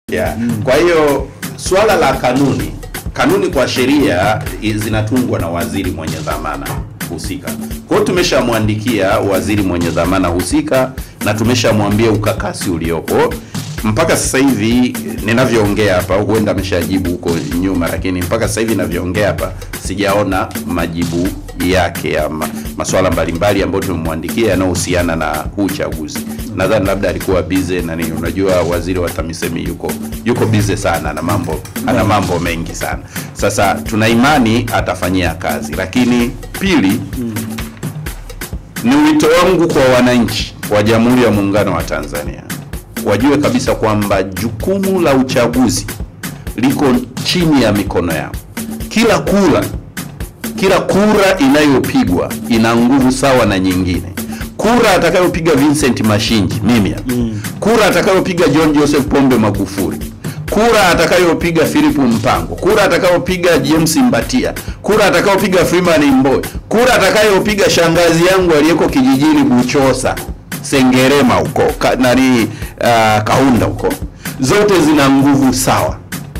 Yeah. Kwa hiyo swala la kanuni, kanuni kwa sheria i- zinatungwa na waziri mwenye dhamana husika. Kwa hiyo tumeshamwandikia waziri mwenye dhamana husika na tumeshamwambia ukakasi uliopo mpaka sasa hivi ninavyoongea hapa, huenda ameshajibu huko nyuma, lakini mpaka sasa hivi ninavyoongea hapa sijaona majibu yake ya ma, maswala mbalimbali ambayo tumemwandikia yanayohusiana na huu uchaguzi. Nadhani labda alikuwa bize na nini, unajua waziri wa TAMISEMI yuko yuko bize sana na mambo ana mambo mengi sana. Sasa tuna imani atafanyia kazi, lakini pili ni wito wangu kwa wananchi wa Jamhuri ya Muungano wa Tanzania wajue kabisa kwamba jukumu la uchaguzi liko chini ya mikono yao. Kila kura kila kura inayopigwa ina nguvu sawa na nyingine. Kura atakayopiga Vincent Mashinji mimi hapa, kura atakayopiga John Joseph Pombe Magufuli, kura atakayopiga Philip Mpango, kura atakayopiga James Mbatia, kura atakayopiga Freeman Mbowe, kura atakayopiga shangazi yangu aliyeko kijijini Buchosa, Sengerema huko ka, nani uh, Kaunda huko, zote zina nguvu sawa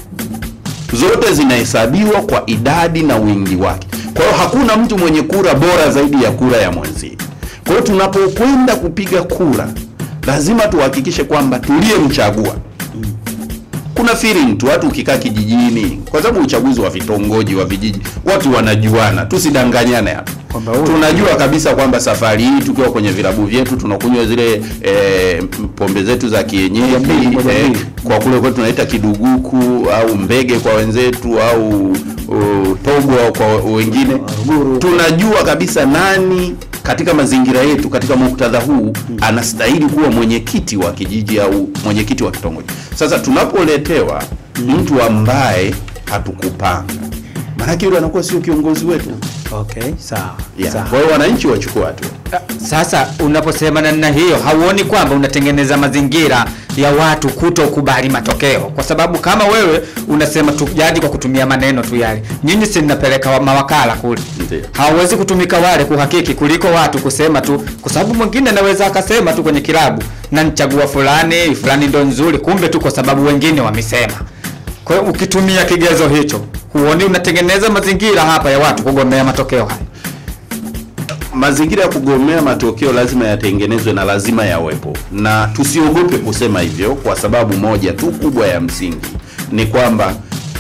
zote zinahesabiwa kwa idadi na wingi wake. Kwa hiyo hakuna mtu mwenye kura bora zaidi ya kura ya mwenzie. Kwa hiyo tunapokwenda kupiga kura, lazima tuhakikishe kwamba tuliyemchagua kuna feeling tu, watu ukikaa kijijini, kwa sababu uchaguzi wa vitongoji wa vijiji, watu wanajuana, tusidanganyane hapa Kwamba huyu- tunajua kabisa kwamba safari hii tukiwa kwenye vilabu vyetu tunakunywa zile eh, pombe zetu za kienyeji mbili, moja eh, mbili. kwa kule kwetu tunaita kiduguku au mbege kwa wenzetu au uh, togwa kwa wengine Ruguru. tunajua kabisa nani katika mazingira yetu katika muktadha huu anastahili kuwa mwenyekiti wa kijiji au mwenyekiti wa kitongoji sasa tunapoletewa mtu ambaye hatukupanga maanake yule anakuwa sio kiongozi wetu Okay, sawa. yeah. Sawa. kwa hiyo wananchi wachukua hatua Sasa unaposema namna hiyo, hauoni kwamba unatengeneza mazingira ya watu kutokubali matokeo? Kwa sababu kama wewe unasema tu jadi kwa kutumia maneno tu yale, nyinyi si mnapeleka wa- mawakala kule, Ndiyo. hawawezi kutumika wale kuhakiki kuliko watu kusema tu, kwa sababu mwingine anaweza akasema tu kwenye kilabu na nichagua fulani fulani ndo nzuri, kumbe tu kwa sababu wengine wamesema. Kwa hiyo ukitumia kigezo hicho, huoni unatengeneza mazingira hapa ya watu kugomea matokeo haya? mazingira ya kugomea matokeo lazima yatengenezwe na lazima yawepo, na tusiogope kusema hivyo, kwa sababu moja tu kubwa ya msingi ni kwamba,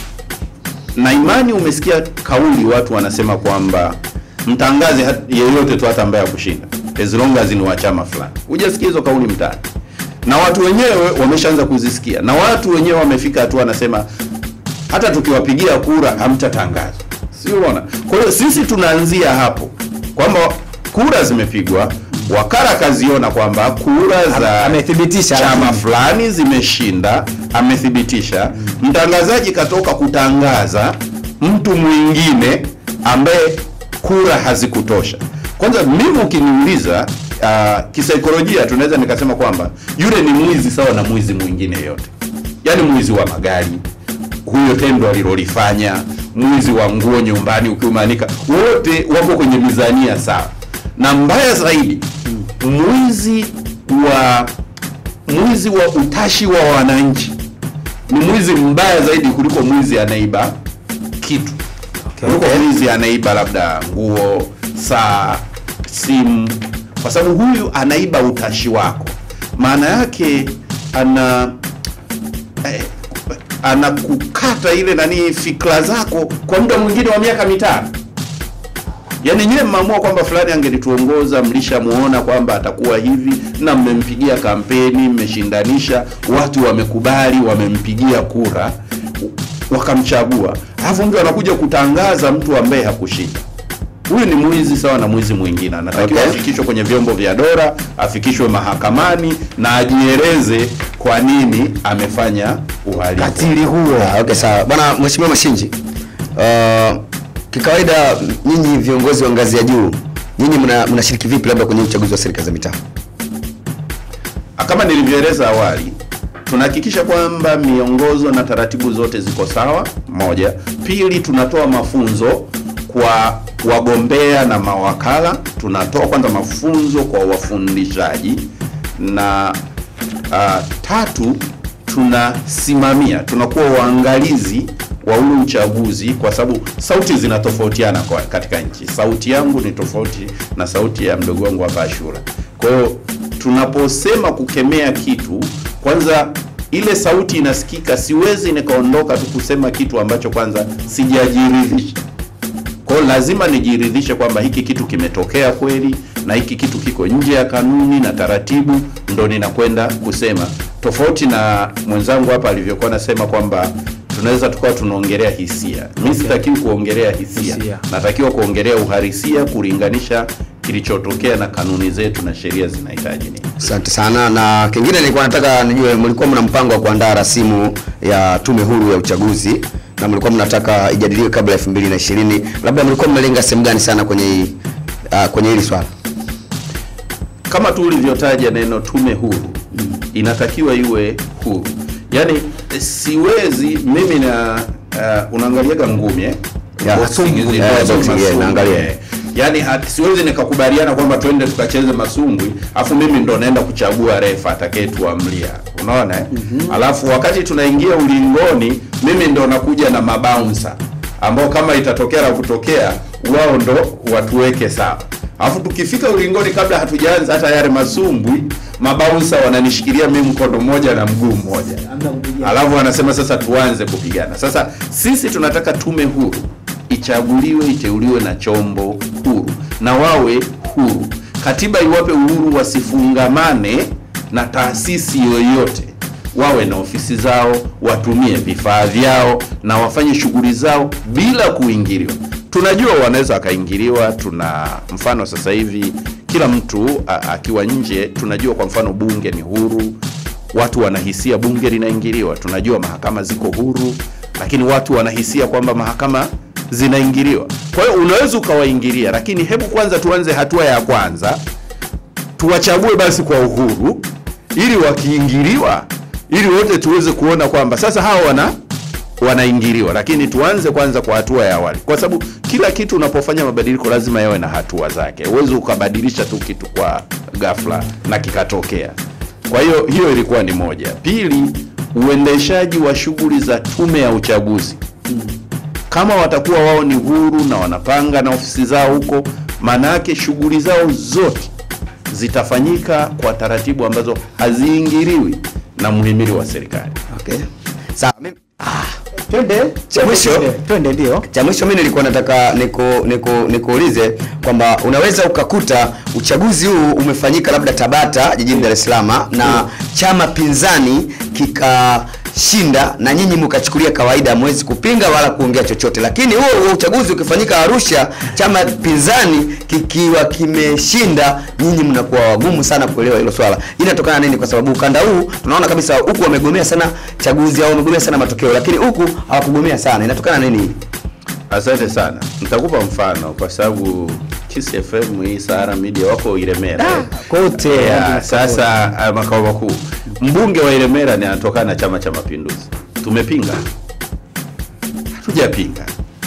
na imani, umesikia kauli watu wanasema kwamba mtangaze hat- yeyote tu hata ambaye akushinda as long as ni wa chama fulani. Hujasikia hizo kauli mtaani, na watu wenyewe wameshaanza kuzisikia, na watu wenyewe wamefika hatua wanasema hata tukiwapigia kura hamtatangaza, si unaona? Kwa hiyo sisi tunaanzia hapo kwamba kura zimepigwa, wakala kaziona kwamba kura za amethibitisha, chama lakini- fulani zimeshinda, amethibitisha. Mtangazaji katoka kutangaza mtu mwingine ambaye kura hazikutosha. Kwanza mimi ukiniuliza, uh, kisaikolojia tunaweza nikasema kwamba yule ni mwizi sawa na mwizi mwingine yote, yaani mwizi wa magari huyo tendo alilolifanya, mwizi wa nguo nyumbani ukiumanika, wote wako kwenye mizania sawa, na mbaya zaidi mwizi wa mwizi wa utashi wa wananchi ni mwizi mbaya zaidi kuliko mwizi anaiba kitu kuliko mwizi anaiba labda nguo, saa, simu, kwa sababu huyu anaiba utashi wako. Maana yake ana eh, anakukata ile nani fikra zako kwa muda mwingine wa miaka mitano. Yaani nyewe mmeamua kwamba fulani angelituongoza, mlishamuona kwamba atakuwa hivi na mmempigia kampeni, mmeshindanisha, watu wamekubali, wamempigia kura, wakamchagua, alafu mtu anakuja kutangaza mtu ambaye hakushinda. Huyu ni mwizi sawa na mwizi mwingine, anatakiwa Okay. afikishwe kwenye vyombo vya dola, afikishwe mahakamani na ajieleze kwa nini amefanya uhalifu. katili huo Ah, okay, sawa bwana mheshimiwa Mashinji. Uh, kikawaida nyinyi viongozi wa ngazi ya juu nyinyi mna- mnashiriki vipi labda kwenye uchaguzi wa serikali za mitaa? Kama nilivyoeleza awali, tunahakikisha kwamba miongozo na taratibu zote ziko sawa. Moja. Pili, tunatoa mafunzo kwa wagombea na mawakala. Tunatoa kwanza mafunzo kwa wafundishaji, na uh, tatu tunasimamia, tunakuwa waangalizi wa ule uchaguzi, kwa sababu sauti zinatofautiana kwa katika nchi. Sauti yangu ni tofauti na sauti ya mdogo wangu hapa Ashura. Kwa hiyo tunaposema kukemea kitu, kwanza ile sauti inasikika, siwezi nikaondoka tu kusema kitu ambacho kwanza sijajiridhisha. Kwa hiyo lazima nijiridhishe kwamba hiki kitu kimetokea kweli na hiki kitu kiko nje ya kanuni na taratibu, ndo ninakwenda kusema, tofauti na mwenzangu hapa alivyokuwa anasema kwamba tunaweza tukawa tunaongelea hisia. Mimi sitakiwi kuongelea hisia, Hisia. natakiwa kuongelea uhalisia, kulinganisha kilichotokea na kanuni zetu na sheria zinahitaji nini. Asante sana. Na kingine nilikuwa nataka nijue, mlikuwa mna mpango wa kuandaa rasimu ya tume huru ya uchaguzi na mlikuwa mnataka ijadiliwe kabla ya 2020. Labda mlikuwa mmelenga sehemu gani sana kwenye hii uh, kwenye hili swala? kama tu ulivyotaja neno tume huru inatakiwa iwe huru yaani siwezi mimi na uh, unaangaliaga ngumi eh? Ya, Boxing, ngumi, zile eh, boxing, boxing, yeah, masumbwi, naangalia. eh. yaani hat- siwezi nikakubaliana kwamba twende tukacheze masumbwi afu mimi ndo naenda kuchagua refa atakayetuamlia unaona eh? alafu wakati tunaingia ulingoni mimi ndo nakuja na mabouncer ambao kama itatokea la kutokea wao ndo watuweke sawa alafu tukifika ulingoni kabla hatujaanza hata yale masumbwi mabaunsa wananishikilia mimi mkono mmoja na mguu mmoja alafu wanasema sasa tuanze kupigana sasa sisi tunataka tume huru ichaguliwe iteuliwe na chombo huru na wawe huru katiba iwape uhuru wasifungamane na taasisi yoyote wawe na ofisi zao watumie vifaa vyao na wafanye shughuli zao bila kuingiliwa tunajua wanaweza wakaingiliwa tuna mfano sasa hivi kila mtu a, akiwa nje tunajua kwa mfano bunge ni huru watu wanahisia bunge linaingiliwa tunajua mahakama ziko huru lakini watu wanahisia kwamba mahakama zinaingiliwa kwa hiyo unaweza ukawaingilia lakini hebu kwanza tuanze hatua ya kwanza tuwachague basi kwa uhuru ili wakiingiliwa ili wote tuweze kuona kwamba sasa hawa wana wanaingiliwa lakini tuanze kwanza kwa hatua ya awali kwa sababu kila kitu unapofanya mabadiliko lazima yawe na hatua zake huwezi ukabadilisha tu kitu kwa ghafla na kikatokea kwa hiyo hiyo ilikuwa ni moja pili uendeshaji wa shughuli za tume ya uchaguzi kama watakuwa wao ni huru na wanapanga na ofisi zao huko maana yake shughuli zao zote zitafanyika kwa taratibu ambazo haziingiliwi na muhimili wa serikali Okay. Sawa. Mimi twende Cha mwisho? twende, twende ndio cha mwisho mimi nilikuwa nataka niku, niku, nikuulize kwamba unaweza ukakuta uchaguzi huu umefanyika labda Tabata jijini Dar es Salaam na chama pinzani kikashinda na nyinyi mkachukulia kawaida, hamwezi kupinga wala kuongea chochote, lakini huo huo uchaguzi ukifanyika Arusha, chama pinzani kikiwa kimeshinda, nyinyi mnakuwa wagumu sana kuelewa hilo swala. Hii inatokana na nini? Kwa sababu ukanda huu tunaona kabisa huku wamegomea sana chaguzi au wamegomea sana matokeo, lakini huku hawakugomea sana. Inatokana na nini hii? asante sana nitakupa mfano kwa sababu Kiss FM hii Sahara Media wako Ilemera kote yeah, sasa uh, makao makuu mbunge wa Ilemera ni anatokana na chama cha mapinduzi tumepinga hatujapinga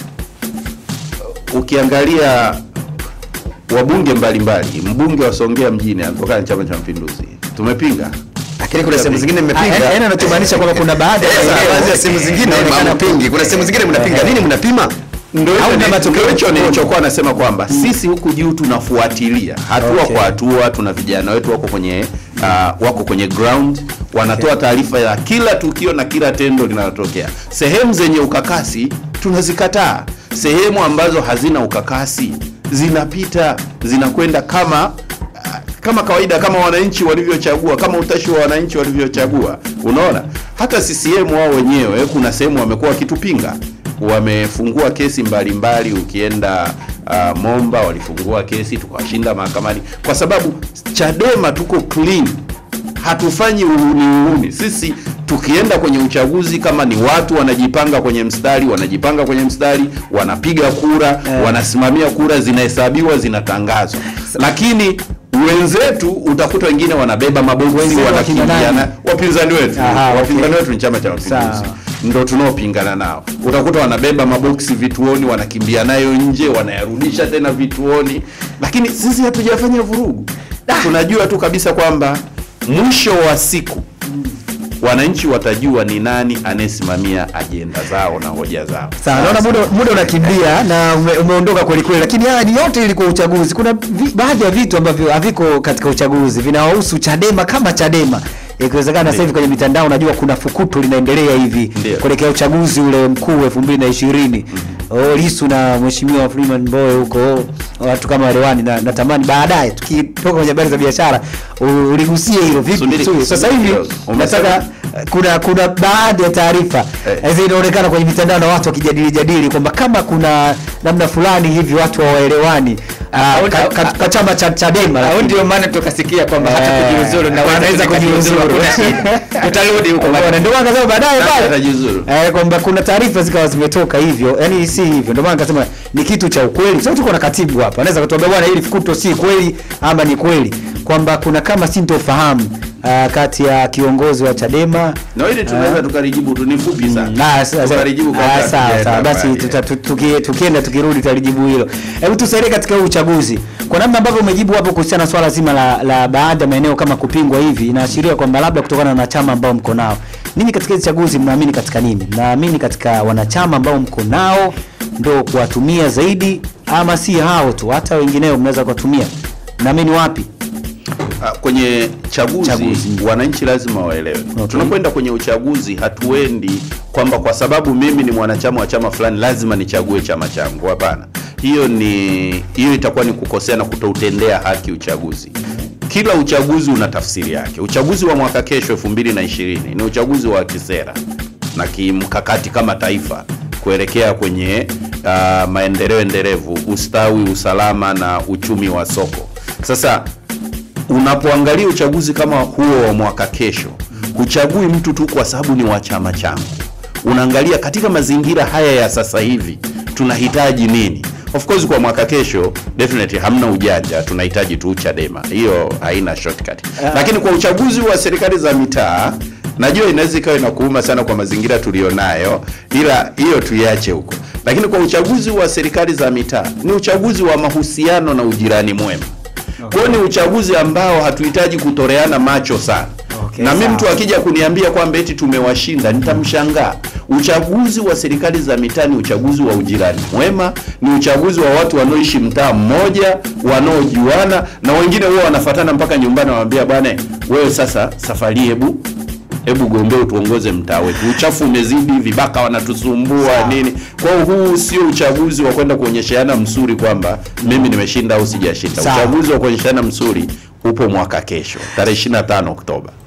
ukiangalia wabunge mbalimbali mbunge wa Songea mjini anatokana na chama cha mapinduzi tumepinga lakini kuna sehemu zingine mmepinga. yaani anachomaanisha kwamba kuna baadhi ya Eh, maeneo- baadhi ya sehemu zingine inaonekana hampingi, kuna sehemu zingine mnapinga. Nini mnapima? Ndio Au hicho na ni- matokeo ndio hicho tofauti. nilichokuwa nasema kwamba sisi huku juu tunafuatilia hatua Okay. kwa hatua. Tuna vijana wetu wako kwenye uh, wako kwenye ground wanatoa taarifa ya kila tukio na kila tendo linalotokea. Sehemu zenye ukakasi tunazikataa, sehemu ambazo hazina ukakasi zinapita zinakwenda kama kama kawaida kama wananchi walivyochagua kama utashi wa wananchi walivyochagua unaona hata CCM wao wenyewe kuna sehemu wamekuwa wakitupinga wamefungua kesi mbalimbali mbali, ukienda uh, Momba walifungua kesi tukawashinda mahakamani kwa sababu Chadema tuko clean hatufanyi uhuni uhuni sisi tukienda kwenye uchaguzi kama ni watu wanajipanga kwenye mstari wanajipanga kwenye mstari wanapiga kura Eh. wanasimamia kura zinahesabiwa zinatangazwa lakini wenzetu utakuta wengine wanabeba maboksi Wenzetu wanakimbiana wakina nani? wapinzani wetu Aha, okay. wapinzani wetu ni chama cha mapinduzi Sawa. ndo tunaopingana nao utakuta wanabeba maboksi vituoni wanakimbia nayo nje wanayarudisha tena vituoni lakini sisi hatujafanya vurugu tunajua tu kabisa kwamba mwisho wa siku wananchi watajua ni nani anayesimamia ajenda zao na hoja zao. Sawa, naona muda muda unakimbia na ume, umeondoka kweli kweli, lakini haya ni yote ilikuwa uchaguzi. Kuna vi, baadhi ya vitu ambavyo haviko katika uchaguzi vinawahusu Chadema kama Chadema. Ikiwezekana sasa hivi kwenye mitandao unajua kuna fukuto linaendelea hivi Ndio. kuelekea uchaguzi ule mkuu 2020. Oh, Lissu na Mheshimiwa Freeman Mbowe huko oh, watu kama Rewani na natamani baadaye tukitoka kwenye habari za biashara u- uligusie hilo vipi? Subiri- Suri, Sasa subiri hivi kidogo. Umesema- nataka kuna kuna baadhi ya taarifa Eh. hizi inaonekana kwenye mitandao na watu wakijadili jadili kwamba kama kuna namna fulani hivi watu hawaelewani ah, Au- ka- ka- kwa chama cha Chadema au lakini- ndio maana tukasikia kwamba hata Eh, kujiuzuru na wanaweza kujiuzuru. hakuna shida. tutarudi huko Umeona, baadaye. ndio maana nikasema baadaye Nani pale atajiuzuru? eh, kwamba kuna taarifa zikawa zimetoka hivyo, yani si hivyo. Ndio maana nikasema ni kitu cha ukweli, kwa sababu tuko na katibu hapa, anaweza kutuambia bwana, hili fukuto si kweli ama ni kweli, kwamba kuna kama sintofahamu ah, kati ya kiongozi wa Chadema Na hili tunaweza tukalijibu tu, ni fupi sana. Ah, sa- sa- Tukalijibu kabla ah, sawa hatujaenda sawa, basi mbali. tuta- tu- tuki- tukienda tukirudi tutalijibu hilo. Hebu tusaidie katika huu uchaguzi, kwa namna ambavyo umejibu hapo kuhusiana na swala zima la, la baadhi ya maeneo kama kupingwa hivi, inaashiria kwamba labda kutokana na wanachama ambao mko nao ninyi katika hizi chaguzi, mnaamini katika nini? Mnaamini katika wanachama ambao mko nao ndo kuwatumia zaidi, ama si hao tu, hata wengineo mnaweza kuwatumia? Mnaamini wapi? Ah, kwenye chaguzi, Chaguzi. wananchi lazima waelewe. Okay. Tunapoenda kwenye uchaguzi, hatuendi kwamba kwa sababu mimi ni mwanachama wa chama fulani lazima nichague chama changu. Hapana, hiyo ni hiyo itakuwa ni kukosea na kutoutendea haki uchaguzi. Kila uchaguzi una tafsiri yake. Uchaguzi wa mwaka kesho 2020 ni uchaguzi wa kisera na kimkakati kama taifa kuelekea kwenye uh, maendeleo endelevu, ustawi, usalama na uchumi wa soko. Sasa unapoangalia uchaguzi kama huo wa mwaka kesho, huchagui mtu tu kwa sababu ni wa chama changu. Unaangalia katika mazingira haya ya sasa hivi tunahitaji nini. Of course kwa mwaka kesho definitely hamna ujanja, tunahitaji tu Chadema, hiyo haina shortcut. Lakini kwa uchaguzi wa serikali za mitaa najua inaweza ikawa inakuuma sana kwa mazingira tulionayo, ila hiyo tuiache huko. Lakini kwa uchaguzi wa serikali za mitaa ni uchaguzi wa mahusiano na ujirani mwema. Kwa hiyo ni uchaguzi ambao hatuhitaji kutoreana macho sana. Okay, na mimi sawa. mtu akija kuniambia kwamba eti tumewashinda nitamshangaa. Uchaguzi wa serikali za mitaa ni uchaguzi wa ujirani mwema, ni uchaguzi wa watu wanaoishi mtaa mmoja, wanaojuana na wengine huwa wanafatana mpaka nyumbani, wanamwambia bwana, wewe sasa safari hebu hebu gombea utuongoze mtaa wetu, uchafu umezidi, vibaka wanatusumbua Sawa. nini. Kwa hiyo huu sio uchaguzi wa kwenda kuonyesheana msuri kwamba mimi nimeshinda au sijashinda. Sawa. Uchaguzi wa kuonyeshana msuri upo mwaka kesho tarehe 25 Oktoba.